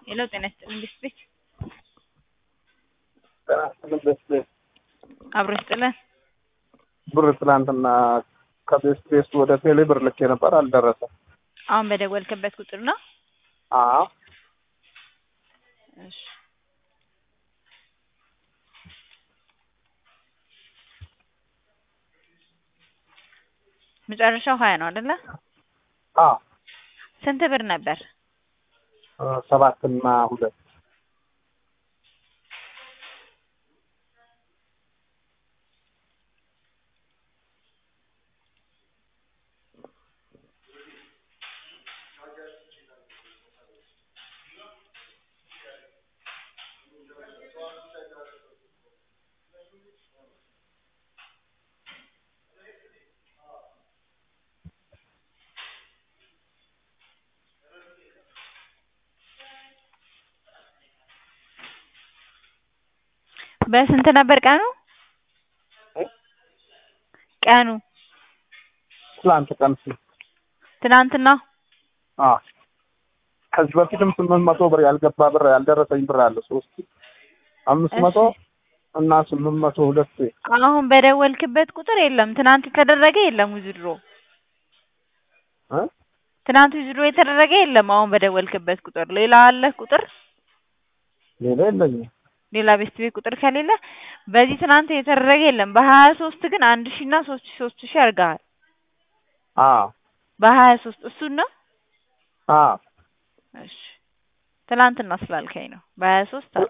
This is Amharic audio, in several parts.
ሄሎ ጤና ይስጥልኝ ቤት ቤት ጤና ይስጥልኝ ቤት ቤት አብሮ ይስጥልን። ብር ትናንትና ከቤት ቤት ወደ ቴሌ ብር ልኬ ነበር፣ አልደረሰም። አሁን በደወልክበት ቁጥር ነው? አዎ እሺ መጨረሻው ሀያ ነው አይደለ? አዎ ስንት ብር ነበር? ሰባትና ሁለት በስንት ነበር ቀኑ? ቀኑ ትላንት ቀን ስ ትናንትና አዎ ከዚህ በፊትም ስምንት መቶ ብር ያልገባ ብር ያልደረሰኝ ብር አለ ሶስት አምስት መቶ እና ስምንት መቶ ሁለት አሁን በደወልክበት ቁጥር የለም። ትናንት የተደረገ የለም ውዝድሮ እ ትናንት ውዝድሮ የተደረገ የለም። አሁን በደወልክበት ቁጥር ሌላ አለ ቁጥር ሌላ የለኝም። ሌላ ቤት ቤት ቁጥር ከሌለ በዚህ ትናንት የተደረገ የለም። በሀያ ሶስት ግን አንድ ሺ እና ሶስት ሺ ሶስት ሺ አድርገሃል። አዎ በሀያ ሶስት እሱን ነው። አዎ እሺ ትናንትና ስላልከኝ ነው። በሀያ ሶስት አለ።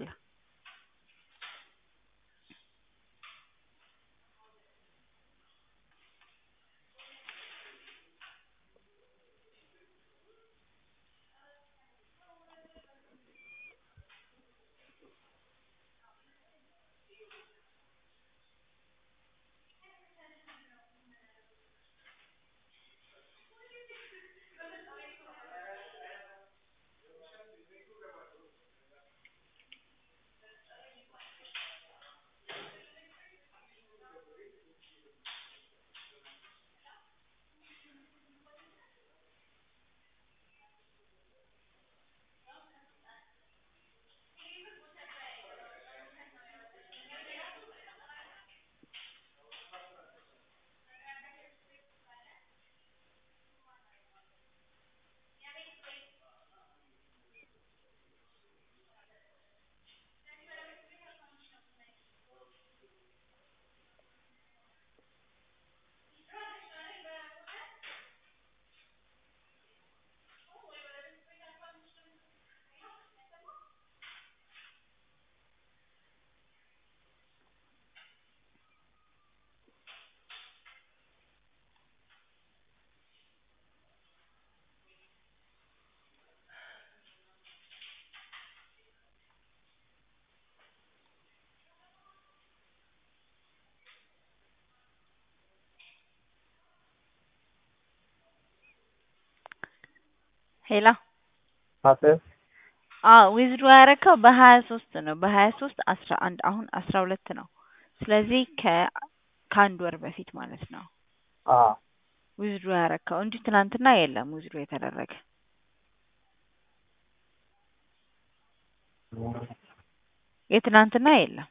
ሄላ አሴ አዎ ዊዝድሮ ያደረከው በሀያ ሶስት ነው። በሀያ ሶስት አስራ አንድ አሁን አስራ ሁለት ነው። ስለዚህ ከ ከአንድ ወር በፊት ማለት ነው አዎ ዊዝድሮ ያደረከው እንጂ ትናንትና የለም ዊዝድሮ የተደረገ የትናንትና የለም።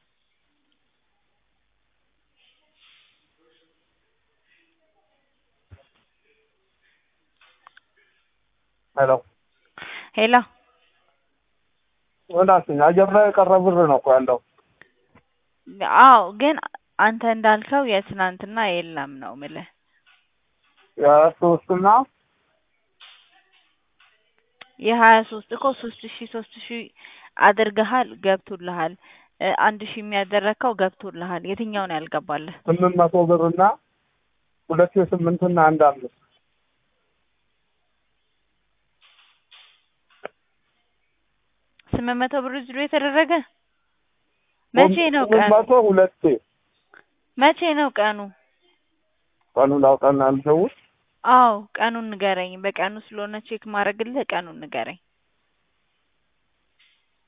ሄሎ ሄላ ወዳስኝ አየር ላይ የቀረ ብር ነው እኮ ያለው። አዎ ግን አንተ እንዳልከው የትናንትና የለም ነው ምልህ። የሶስትና የሀያ ሶስት እኮ ሶስት ሺ ሶስት ሺ አድርገሃል ገብቶልሃል። እ አንድ ሺ የሚያደረግከው ገብቶልሃል። የትኛው ነው ያልገባልህ? ስምንት መቶ ብርና ሁለት የስምንትና አንድ አምስት ስምንት መቶ ብር ዊዝድሮ የተደረገ መቼ ነው ስምንት ቀኑ? መቶ ሁለቴ መቼ ነው ቀኑ? ቀኑን ላውጣና ልደውል። አዎ ቀኑን ንገረኝ። በቀኑ ስለሆነ ቼክ ማድረግልህ ቀኑን ንገረኝ።